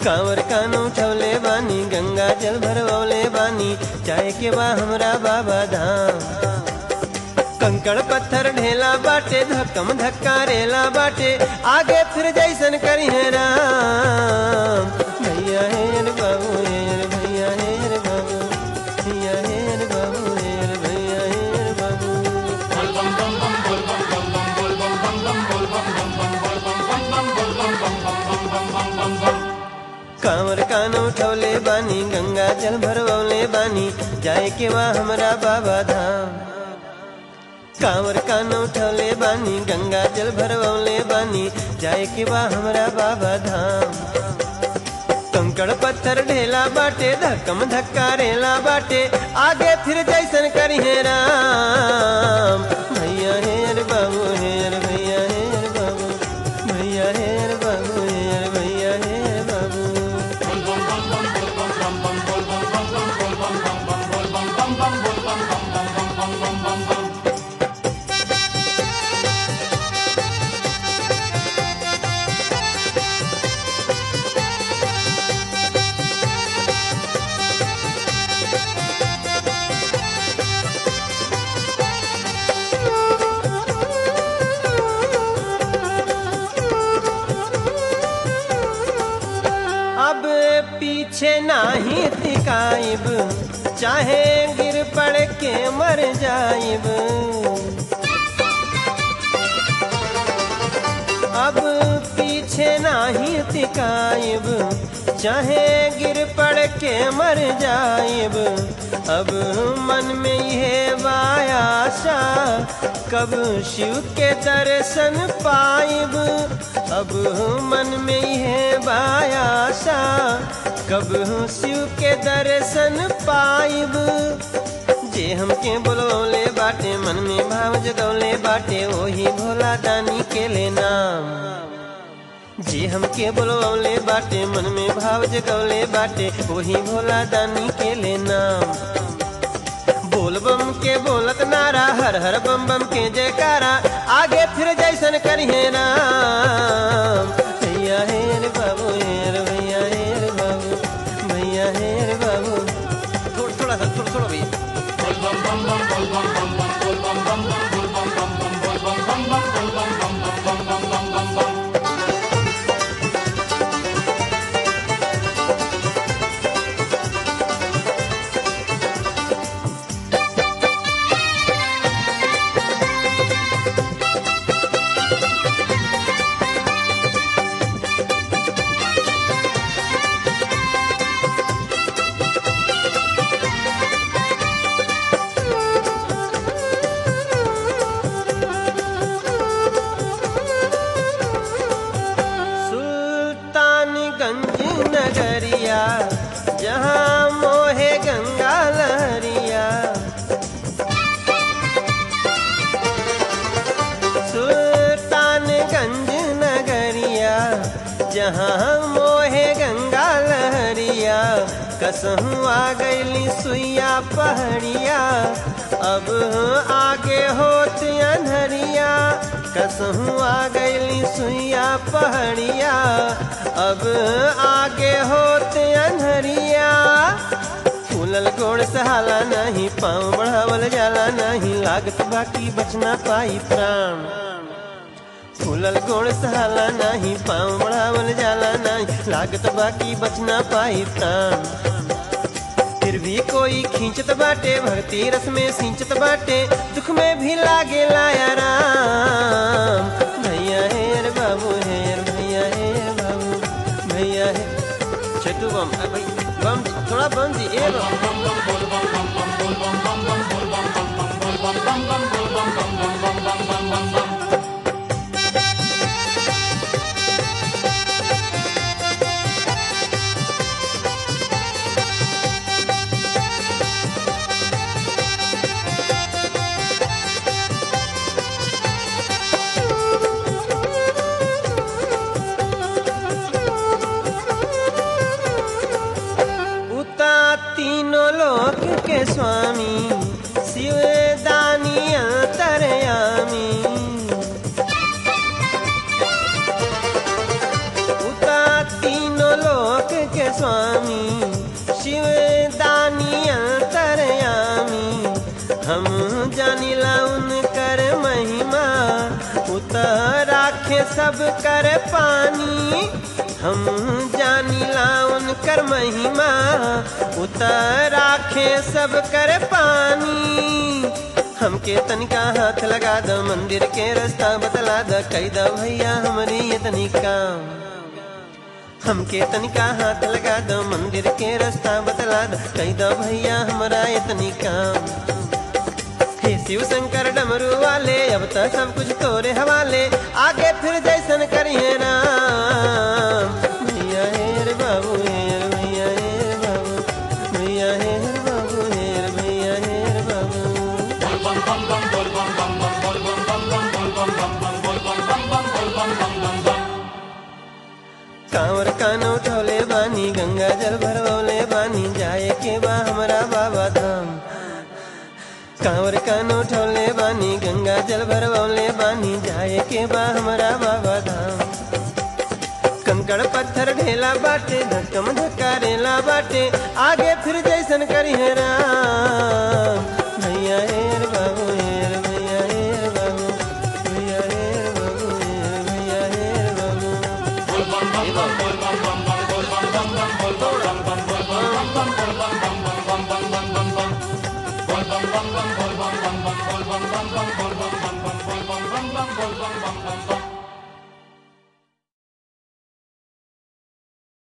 कांवर कान उठौले बानी गंगा जल भरवले बानी चाहे के बा हमरा बाबा धाम कंकड़ पत्थर ढेला बाटे धक्कम धक्का रेला बाटे आगे फिर जैसन करी है राम भैया हेर बाबू हेर भैया हेर बाबू भैया हेर बाबू हेर भैया हेर बाबू कांवर कान उठौले बानी गंगा जल भरवले बानी जाए के बा हमरा बाबा धाम कांवर कान उठौले बानी गंगा जल भरवले बानी जाए के बा हमरा बाबा धाम कंकड़ पत्थर ढेला बाटे धक्कम धक्का रेला बाटे आगे फिर जैसन करी है राम भैया हेर बाबू हेर भैया हेर बाबू भैया हेर बाबू हेर भैया हेर बाबू अब पीछे नाही तिकाइब चाहे गिर पड़ के मर जाइब अब पीछे नाही तिकाइब चाहे गिर पड़ के मर जाइब अब मन में यह वायाशा कब शिव के दर्शन पाइब अब मन में यह वायाशा कब शिव के दर्शन पाइब जे हमके बुलौले बाटे मन में भाव जगौले बाटे वही भोला दानी के ले नाम जे हमके बुलौले बाटे मन में भाव जगौले बाटे वही भोला दानी के ले नाम बोल बम के बोलत नारा हर हर बम बम के जयकारा आगे फिर जैसन करिए राम भैया हेर बाबू हेर भैया हेर बाबू भैया हेर बाबू थोड़ा थोड़ा सा थोड़ा थोड़ा भैया सुल्तानगंज नगरिया जहाँ मोहे गंगा लहरिया सुल्तानगंज नगरिया जहाँ मोहे गंगा लहरिया कसहूँ आ गईली सुइया पहड़िया अब आगे होत अनहरिया कसहूँ आ गईली सुइया पहड़िया अब आगे होत अनहरिया फूलल गोड़ सहाला नहीं पाँव बढ़ावल जाला नहीं लागत बाकी बचना पाई प्राण फूलल गोड़ सहाला नहीं पाँव बढ़ावल जाला नहीं लागत बाकी बचना पाई प्राण फिर भी कोई खींचत बाटे भक्ति रस में सिंचत बाटे दुख में भी लागे लाया राम भैया हेर बाबू हेर भैया हेर बाबू भैया हे छोटू बम अ, भाई बम जी, थोड़ा बम जी ए बम उता तीनों लोक के स्वामी शिव दानी अंतरयामी उता तीनों लोक हम जानिला उनकर महिमा उतर राखे सब कर पानी हम जानिला उनकर महिमा उतर राखे सब कर पानी हमके तनिका हाथ लगा द मंदिर के रास्ता बतला द कही द भैया हमारी ये तनिका हमके तनिका हाथ लगा दो मंदिर के रास्ता बतला दो कही दो भैया हमारा इतनी काम हे शिव शंकर डमरू वाले अब तो सब कुछ तोरे हवाले आगे फिर जैसन करिए राम भैया हेर बाबू हेर भैया हेर बाबू भैया हेर बाबू हेर भैया हेर बाबू कांवर कान उठौले बानी गंगा जल भरवले बानी जाए के बा हमरा बाबा धाम कांवर कान उठौले बानी गंगा जल भरवले बानी जाए के बा हमरा बाबा धाम कंकड़ पत्थर ढेला बाटे धक्कम धक्का रेला बाटे आगे फिर जैसन करी है राम